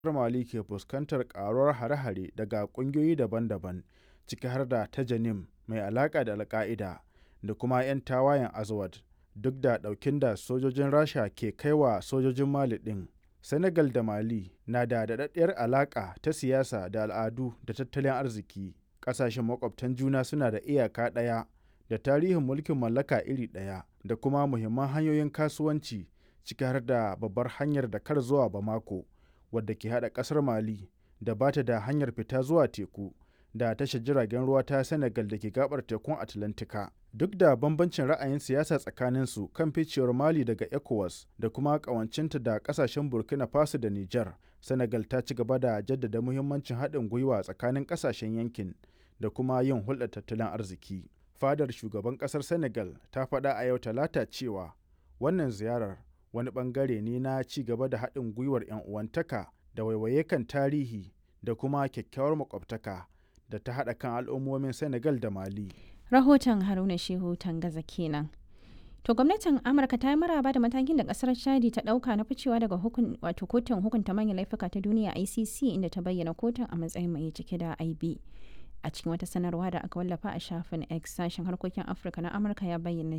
Mali ke fuskantar ƙaruwar hare-hare daga ƙungiyoyi daban-daban, ciki har da ta Janim mai alaƙa da Al-Ƙa'ida da kuma 'yan tawayen Azawad, duk da ɗaukin da sojojin Rasha ke kai wa sojojin Mali ɗin. Senegal da Mali na da daɗaɗɗiyar alaƙa ta siyasa da al'adu da tattalin arziki. Ƙasashen maƙwabtan juna suna da iyaka ɗaya da tarihin mulkin mallaka iri ɗaya da kuma muhimman hanyoyin kasuwanci, ciki har da babbar hanyar Dakar zuwa Bamako, wadda ke haɗa ƙasar Mali da ba ta da hanyar fita zuwa teku, da tashar jiragen ruwa ta Senegal da ke gaɓar tekun Atlantika. Duk da bambancin ra'ayin siyasa tsakaninsu kan ficewar Mali daga ECOWAS da kuma ƙawancinta da ƙasashen Burkina Faso da Nijar, Senegal ta ci gaba da jaddada muhimmancin haɗin gwiwa tsakanin ƙasashen yankin da kuma yin hulɗar tattalin arziki. Fadar shugaban ƙasar Senegal ta faɗa a yau Talata cewa wannan ziyarar wani ɓangare ne na ci gaba da haɗin gwiwar 'yan uwantaka da waiwaye kan tarihi da kuma kyakkyawar makwabtaka da ta haɗa kan al'ummomin Senegal da Mali. Rahoton Haruna Shehu Tangaza kenan. To gwamnatin Amurka ta yi maraba da matakin da kasar Chadi ta dauka na ficewa daga hukun wato kotun hukunta manyan laifuka ta duniya ICC inda ta bayyana kotun a matsayin mai cike da IB. A cikin wata sanarwa da aka wallafa a shafin X sashen harkokin Afirka na Amurka ya bayyana